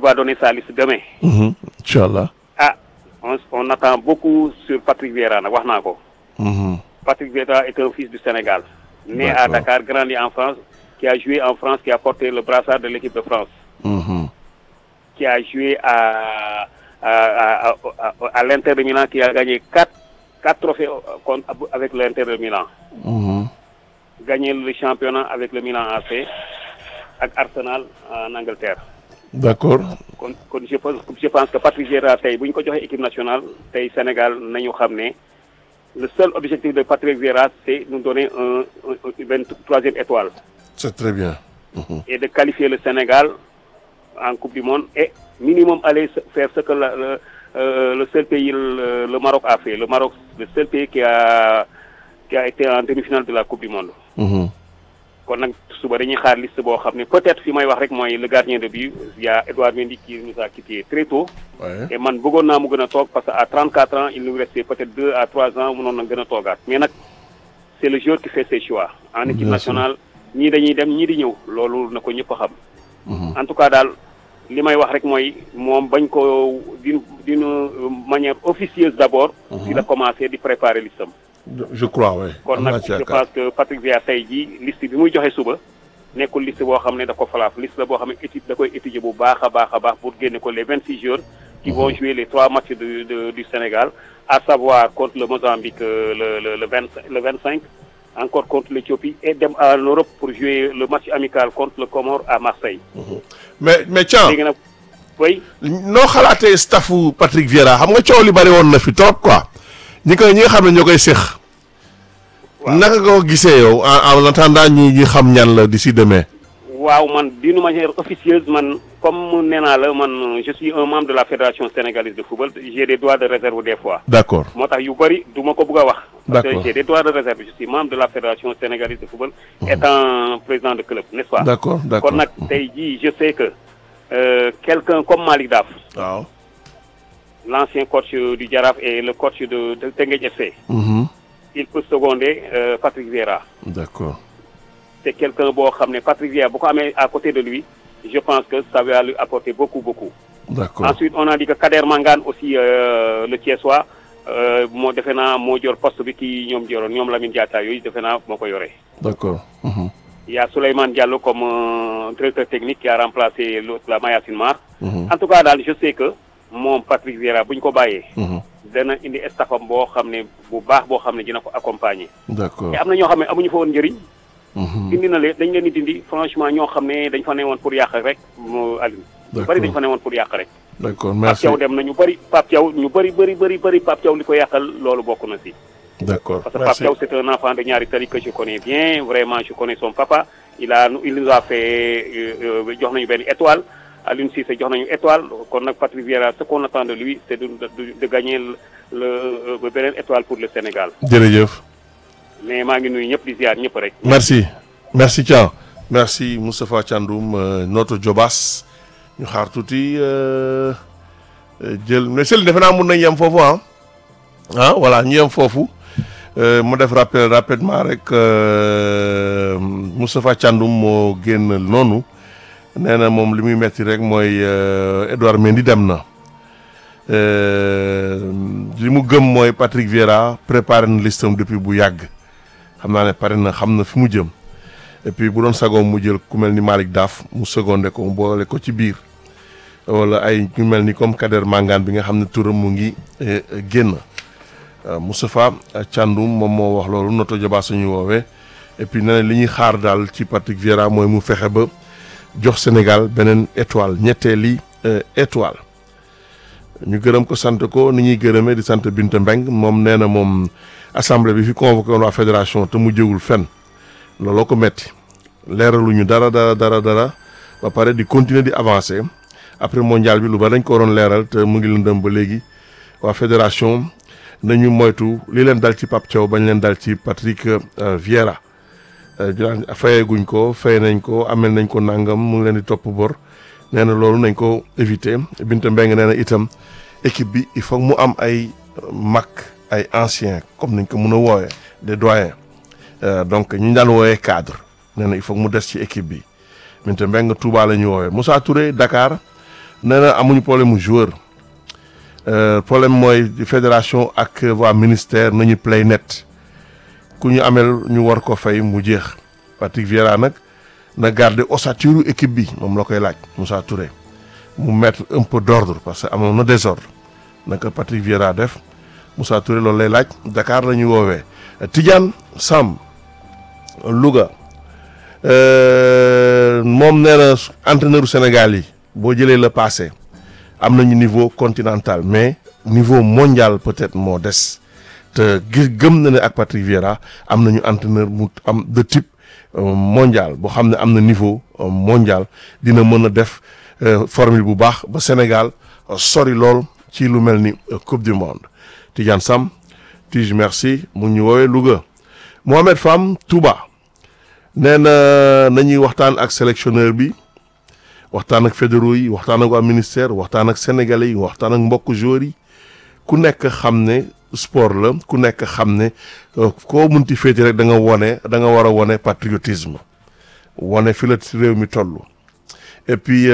va donner sa liste demain. Mhm. Inch'Allah. ah on on attend beaucoup sur Patrick Vieira nag wax naa ko. Mhm. Patrick Vieira est un fils du Sénégal. Né à D'accord. Dakar, grandi en France, qui a joué en France, qui a porté le brassard de l'équipe de France, Mhm. qui a joué à, à, à, à, à- à l'Inter de Milan, qui a gagné quatre, quatre trophées euh, contre- avec l'Inter de Milan. Mhm. Gagné le championnat avec le Milan AC, avec Arsenal en Angleterre. D'accord. kon kon je pense je pense que Patrick Vieira tey bu ñu ko joxee équipe nationale tey Sénégal nañu xam ne le seul objectif de Patrick Vieira c'est nous donner un un une vingt troisième étoile C'est très bien. Mhm. et de qualifier le Sénégal en Coupe du Monde et minimum aller se- faire ce que la- le euh, le seul pays le, le Maroc a fait le Maroc le seul pays qui a qui a été en demi-finale de la Coupe du Monde Mhm. kon nag suba dañuy xaar liste boo xam ne peut-être fi may wax rek mooy le gardien de but il y a Edouard Mendy qui nous a quitté très tôt Ouais. et man bëggoon naa mu gën a toog parce que à 34 ans il nous restait peut-être deux à trois ans mënoon na gën a toogaat mais nag c'est le joueur qui fait ses choix en équipe Bien sûr. nationale ñii dañuy dem ñii di ñëw loolu na ko ñëpp a xam Mhm. en tout cas daal li may wax rek mooy moom bañ ko d'une d'une manière officieuse d'abord di la commencer di préparer listam Je crois, oui. kon Am naa nag ci je yaakaar. pense que Patrick Vieira tey jii liste bi muy joxe suba nekkul liste boo xam ne da ko falaaf liste la boo xam ne étude da koy étudier bu baax a baax a baax pour génne ko les vingt six joueurs qui vont jouer les trois matchs du de- du Sénégal à savoir contre le Mozambique euh, le le le vingt le vingt cinq encore contre l'Éthiopie et dem en Europe pour jouer le match amical contre le Comore à Marseille mais mais Thiam léegi nag oui noo xalaatee staffu Patrick Vieira xam nga coow li bari woon na fi trop quoi ñi koy ñi nga xam ne ñoo koy séq. waaw naka nga ko gisee yow en en attendant ñi ñi xam ñan la d'ici demain. waaw man d'une manière officieuse man comme nee naa la man je suis un membre de la fédération sénégalaise de football j'ai des droits de réserve des fois D'accord. moo tax yu bëri du ma ko bëgg a wax. parce D'accord. que j'ai des droits de réserve je suis membre de la fédération sénégalaise de football. étant président de club n'est-ce pas. D'accord, d'accord. kon nag tey jii je sais que euh, quelqu'un comme Malick Daf waaw. l'ancien coach du Jaraaf et le coach de de Teungueth FC Mhm. il peut seconder euh, Patrick Vieira D'accord. c'est quelqu'un boo xam ne Patrick Vieira bu ko amee à côté de lui je pense que ça va lui apporter beaucoup beaucoup. D'accord. Ensuite, on a dit que Kader Mangane aussi, euh, le Thiessois, euh, moo defe naa moo jor poste bi kii ñoom joroon ñoom Lamine Diatta yooyu defe naa moo ko yore. D'accord. Mhm. Il y a Souleymane Diallo comme euh, directeur technique qui a remplacé l'autre la Mayacine Mar. Mhm. En tout cas daal je sais que moom Patrick Vieira bu ñu ko bàyyee. Mhm. dana indi staffam boo xam ne bu baax boo xam ne dina ko accompagner. D'accord. te am na ñoo xam ne amuñu fa woon njëriñ. Mhm. dindi na leen dañ leen di dindi franchement ñoo xam ne dañ fa ne woon pour yàq rek mu Aliou. ñu D'accord. bëri dañ fa ne woon pour yàq rek. D'accord. Pape Merci. Thiaw dem na ñu bëri Pape Thiaw ñu bëri bëri bëri bëri Pape Thiaw li ko yàqal loolu bokk na si. D'accord. parce que Pape Merci. Thiaw c'est un enfant de Niary Tally que je connais bien vraiment je connais son papa il a il nous a fait euh, euh, jox nañu benn étoile Aliou Cissé jox nañu étoile kon nag Patrick Vieira ce qu'on attend de lui c'est de de, de gagner le le euh, beneen étoile pour le Sénégal Jërëjëf. mais maa ngi nuyu ñëpp di ziar ñëpp rek. Merci. Merci Thiam. Merci Moustapha Thiandoum euh, notre Jobas ñu xaar tuuti euh, euh, jël mais Céline defe naa mun nañ yem foofu ah ah voilà ñu yem foofu euh, mu def rappel rapidement rek euh, Moustapha Thiandoum moo génn noonu nee na moom li muy metti rek mooy euh, Edouard Mendy dem na Euh, li mu gëm mooy Patrick Vieira préparé na listam depuis bu yàgg xam naa ne pare na xam na fi mu jëm et puis bu doon sagoom mu jël ku mel ni Malick Daaf mu secondé ko mu boole ko ci biir wala ay ñu mel ni comme Kader Mangane bi nga xam ne turam mu ngi eh, eh, génn Euh, Moustapha Thiandoum moom moo wax loolu noto jobaa suñu woowee et puis nee na li ñuy xaar daal ci Patrick Vieira mooy mu fexe ba jox Sénégal beneen étoile ñetteeli euh, étoile ñu gërëm ko sant ko ni ñuy gërëmee di sant Binta Mbeng moom nee na moom assemblée bi fi convoqué woon waa fédération te mu jëwul fenn looloo ko metti leeraluñu dara dara dara dara ba pare di continuer di avancer après mondial bi lu ba dañ ko waroon leeral te mu ngi lëndëm ba léegi waa fédération nañu moytu li leen dal ci Pape Thiaw bañ leen dal ci Patrick euh, Vieira euh, ñu naan fayeguñ ko fay nañ ko amel nañ ko nangam mu ngi leen di topp bor nee na loolu nañ ko éviter Binta Mbeng nee na itam équipe bi il faut mu am ay euh, mag ay anciens comme nañ ko mën a woowee des doyens Euh, donc ñu daan woowee cadre nee na il faut mu des ci équipe bi Binta Mbeng Touba la ñu woowee Moussa Touré Dakar nee na amuñu problème mu joueur problème mooy fédération ak waa ministère nañu play net ku ñu amel ñu war ko fay mu jeex Patrick Vieira nag na garder ossature équipe bi moom la koy laaj Moussa Touré mu mettre un peu d'ordre parce que amoon na désordre naka Patrick Vieira def Moussa Touré loolu lay laaj Dakar la ñuy woowee Tidiane Sam Louga moom nee na entraîneur Sénégal yi boo jëlee le passé am nañu niveau continental mais niveau mondial peut-être moo des te gis gëm na ne ak Patrick Vieira am nañu entraîneur mu am de type mondial boo xam ne am na niveau mondial dina mën a def formule bu baax ba Sénégal sori lool ci lu mel ni coupe du monde Tidiane Sam Tige merci mu ñu woowee Louga Mohamed Fam Touba nee na nañuy waxtaan ak sélectionneur bi waxtaan ak fédéraux yi waxtaan ak waa ministère waxtaan ak sénégalais yi waxtaan ak mbokk joueurs yi ku nekk xam ne sport la ku nekk xam ne koo munti féeti rek da nga wone da nga war a wone patriotisme wone fi la réew mi toll et puis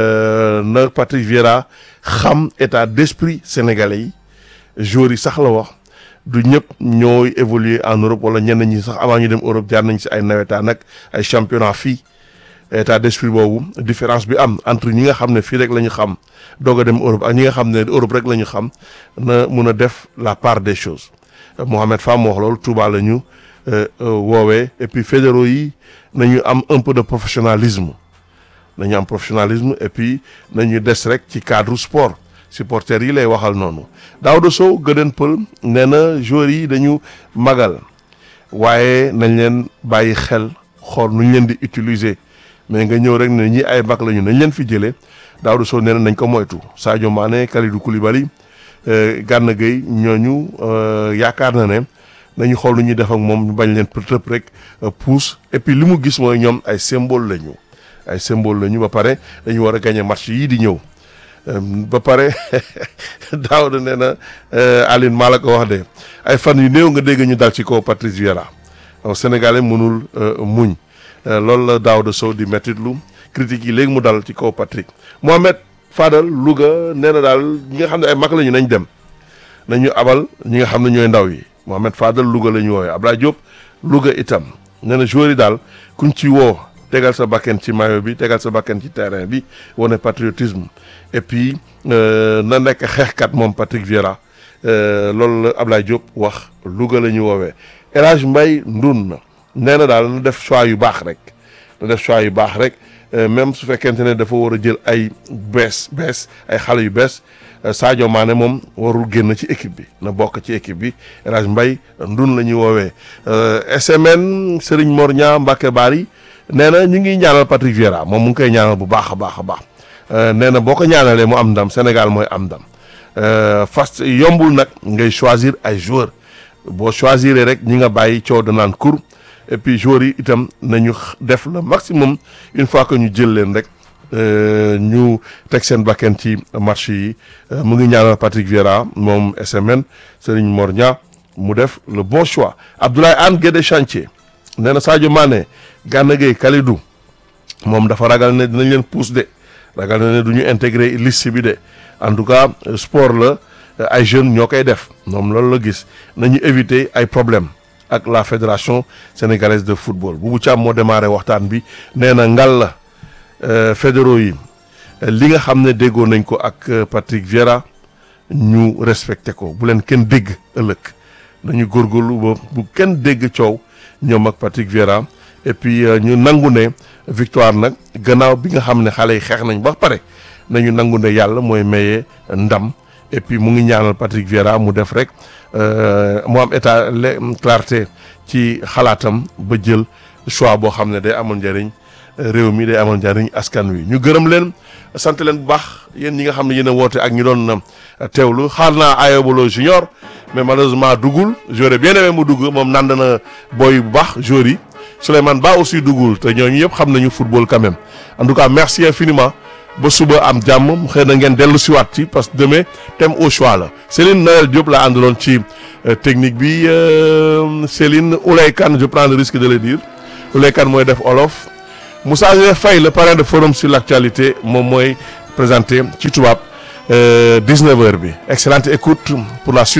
na Patrick Vieira xam état d'esprit sénégalais yi joueurs yi sax la wax du ñëpp ñooy évoluer en Europe wala ñenn ñi sax avant ñu dem Europe jaar nañ si ay nawetaan ak ay championnat fii état d'esprit boobu différence bi am entre ñi nga xam ne fii rek la ñu xam doog a dem Europe ak ñi nga xam ne Europe rek la ñu xam na mun a def la part des choses Mohamed Fam wax loolu Touba la ñu woowee et puis fédéraux yi nañu am un peu de professionnalisme nañu am professionnalisme et puis nañu des rek ci cadre sport supporters yi lay waxal noonu Daouda Sow gëdën pël nee na joueurs yi dañu magal waaye nañ leen bàyyi xel xool nu ñu leen di utiliser mais nga ñëw rek ne ñi ay mag lañu nañ leen fi jëlee Daouda Sow nee na nañ ko moytu Sadio Mané Kalidou Koulibaly Gana Gueye ñooñu yaakaar na ne nañu xool nu ñuy def ak moom ñu bañ leen tëb rek pousse et puis li mu gis mooy ñoom ay symbole lañu ay symbole lañu ba pare dañu war a gagner match yii di ñëw ba pare Daouda nee na Aline maa la ko wax de ay fan yu néew nga dégg ñu dal ci kaw Patrice Vieira Sénégalais mënul muñ loolu la Daouda Sow di mettitlu critique yi léegi mu dal ci kaw Patrick Mohamed Fadal Louga nee na daal ñi nga xam ne ay mag lañu nañ dem nañu abal ñi nga xam ne ñooy ndaw yi Mohamed Fadal Louga la ñu woowee Abdoulaye Diop Louga itam nee na joueurs yi daal kuñ ci woo tegal sa bakken ci maillot bi tegal sa bakken ci terrain bi wane patriotisme et puis na nekk xeexkat moom Patrick Vieira loolu la Abdoulaye Diop wax Louga la ñu woowee El Hadj Mbaye Ndun na nee na daal na def choix yu baax rek na def choix yu baax rek même su fekkente ne dafa war a jël ay bees bees ay xale yu bees Sadio Mané moom warul génn ci équipe bi na bokk ci équipe bi El Hadj Mbaye Ndun la ñuy woowee SMN Serigne Mor Ñaa Mbacke Bari nee na ñu ngi ñaanal Patrick Vieira moom mu ngi koy ñaanal bu baax a baax a baax nee na boo ko ñaanalee mu am ndam Sénégal mooy am ndam fast yombul nag ngay choisir ay joueurs boo choisir rek ñi nga bàyyi coow danaan kur et puis joueurs yi itam nañu def le maximum une fois que ñu jël leen rek ñu teg seen bakken ci match yi mu ngi ñaanal Patrick Vieira moom SMN Serigne Mor Ñaa mu def le bon choix Abdoulaye Anne Guédé Chantier nee na Sadio Mané Gana Gueye Kalidou moom dafa ragal ne dinañ leen pousse de ragal na ne du ñu intégrer liste bi de en tout cas sport la ay jeunes ñoo koy def moom loolu la gis nañu éviter ay problèmes ak la fédération sénégalaise de football Boubou Thiam moo démarré waxtaan bi nee na ngal la fédéraux yi li nga xam ne déggoo nañ ko ak Patrick Vieira ñu respecté ko bu leen kenn dégg ëllëg nañu góorgóorlu ba bu kenn dégg coow ñoom ak Patrick Vieira et puis ñu nangu ne victoire nag gannaaw bi nga xam ne xale yi xeex nañ ba pare nañu nangu ne yàlla mooy maye ndam et puis mu ngi ñaanal Patrick Vieira mu def rek mu am état clarté ci xalaatam ba jël choix boo xam ne day amal njëriñ réew mi day amal njëriñ askan wi ñu gërëm leen sant leen bu baax yéen ñi nga xam ne yéen a woote ak ñu doon teewlu xaar naa Ayobolo junior mais malheureusement duggul j'aurais bien aimé mu dugg moom nand na booy bu baax joueurs yi Souleymane Ba aussi duggul te ñooñu yëpp xam nañu football quand même en tout cas merci infiniment ba suba am jàmm xëy na ngeen dellu siwaat ci parce que demain thème au choix la Céline Noël Diop la àndaloon ci technique bi Céline Oulay Kane je prends le risque de le dire Oulay Kane mooy def olof Moussa Faye le parrain de forum sur l'actualité moom mooy présenté ci tubaab 19h bi excellente écoute pour la suite